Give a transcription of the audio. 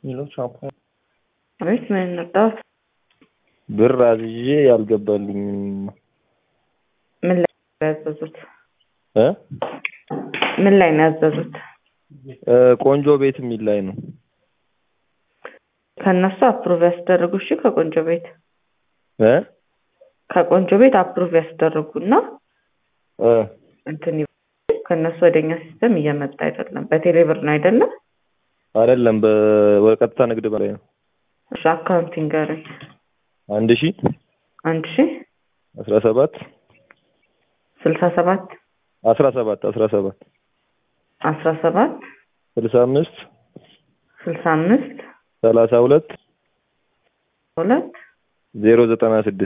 ሌሎች ሻምፖ አቤት ምን እንርዳዎት? ብር አዝዤ ያልገባልኝ ምን ላይ ነው ያዘዙት? እ ምን ላይ ነው ያዘዙት? እ ቆንጆ ቤት የሚል ላይ ነው። ከእነሱ አፕሩቭ ያስደርጉ። እሺ ከቆንጆ ቤት እ ከቆንጆ ቤት አፕሩቭ ያስደርጉና እ እንትን ይበሉ። ከእነሱ ወደኛ ሲስተም እየመጣ አይደለም። በቴሌብር ነው አይደለም? አይደለም በቀጥታ ንግድ በላይ ነው። እሺ አካውንቲንግ ጋር አንድ ሺ አንድ ሺ አስራ ሰባት ስልሳ ሰባት አስራ ሰባት አስራ ሰባት አስራ ሰባት ስልሳ አምስት ስልሳ አምስት ሰላሳ ሁለት ሁለት ዜሮ ዘጠና ስድስት